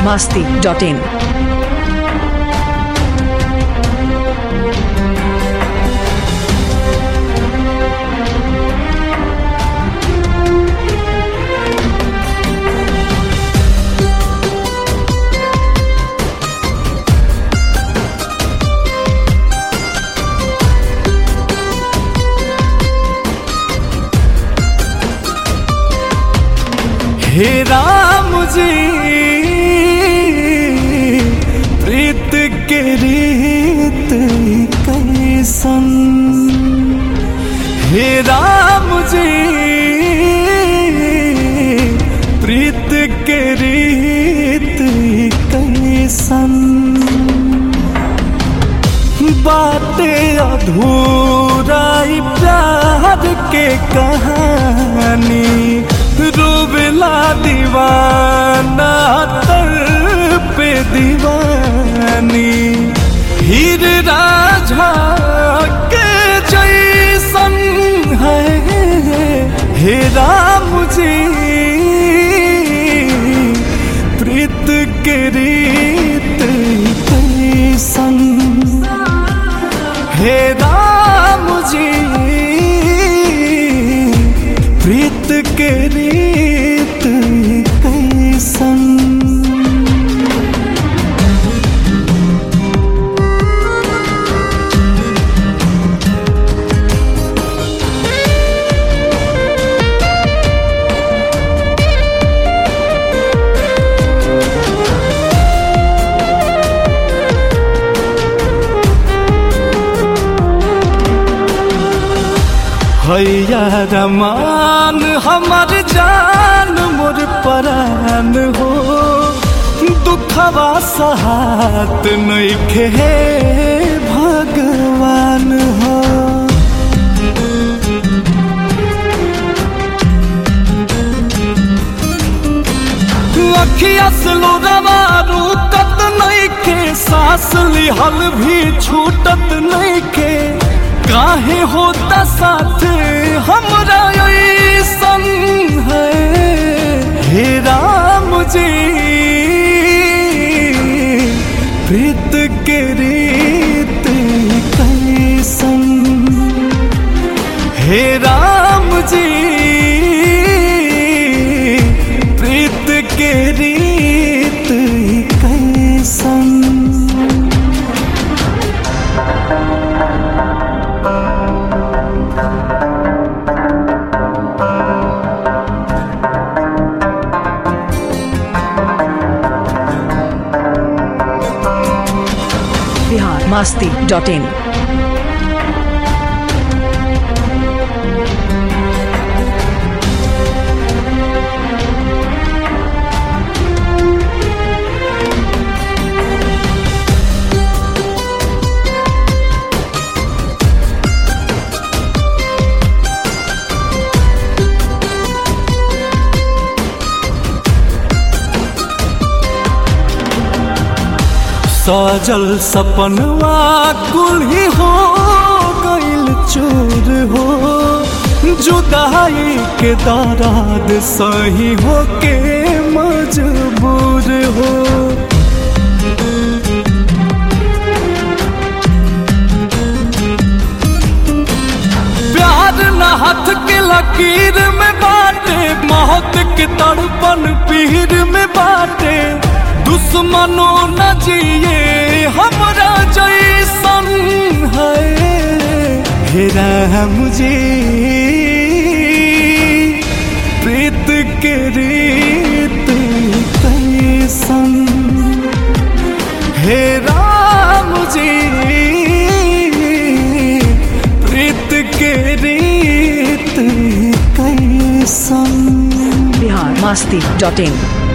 masti.in. हे राम जी प्रीत के रीत कैसन हे राम जी प्रीत के रीत कैसन बातें अधूरा ई प्यार के कहानी रूबला दीवाना तर पे दीवानी हीर राझा के जैसन है हे राम जी प्रीत के रीत कैसन हे राम जी प्रीत के रीत कैसन हैया रमान हमर जान मोर परान हो दुखवा सहात नइखे हे भगवान हो अखिया से लोरवा रुकत नइखे सांस लिहल भी छूटत नइखे काहे होता साथ हमरा ऐसन है हे राम जी प्रीत के रीत कैसन हे राम जी प्रीत के रीत कैसन Bihar masti.in. सजल सपनवा कुल ही हो गइल चूर हो जुदाई के दराद सही हो के मजबूर हो प्यार न हाथ के लकीर में बाटे मौत के तड़पन पीर में बाटे दुश्मनो न जिए हमरा जैसन है हे राम जी प्रीत के रीत कैसन हे राम जी प्रीत के रीत कैसन Bihar masti.in.